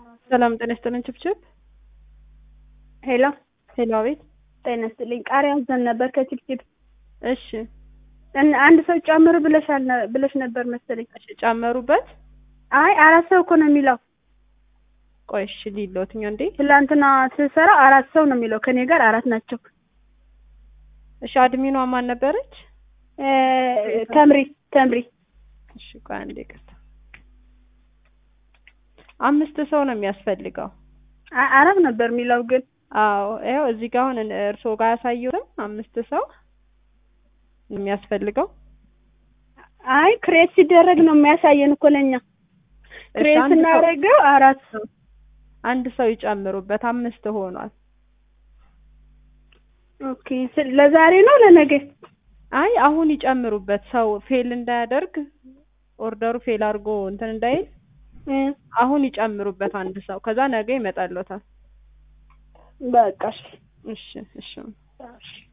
ሰላም ጤና ይስጥልን ችብችብ ሄሎ ሄሎ አቤት ጤና ይስጥልኝ። ቃሪያ አዘን ነበር ከችብችብ እሺ እን- አንድ ሰው ጨምሩ ብለሻል ነ- ብለሽ ነበር መሰለኝ። እሺ ጨመሩበት አይ አራት ሰው እኮ ነው የሚለው። ቆይ እሺ ሊሎትኛ እንዴ ትላንትና ስሰራ አራት ሰው ነው የሚለው። ከኔ ጋር አራት ናቸው። እሺ አድሚኗ ማን ነበረች እ፣ ተምሪ ተምሪ እሺ ቆይ አንዴ ይቅርታ አምስት ሰው ነው የሚያስፈልገው አ- አራት ነበር የሚለው ግን አዎ ይኸው እዚህ ጋር አሁን እርስዎ ጋር ያሳየሁትም አምስት ሰው ነው የሚያስፈልገው አይ ክሬት ሲደረግ ነው የሚያሳየን እኮ ለኛ እሺ ክሬት አንድ ሰው ስናደርገው አራት ሰው አንድ ሰው ይጨምሩበት አምስት ሆኗል ኦኬ ስ- ለዛሬ ነው ለነገ አይ አሁን ይጨምሩበት ሰው ፌል እንዳያደርግ ኦርደሩ ፌል አድርጎ እንትን እንዳይል እ፣ አሁን ይጨምሩበት አንድ ሰው ከዛ ነገ ይመጣልዎታል በቃ እሺ እሺ እሺ እሺ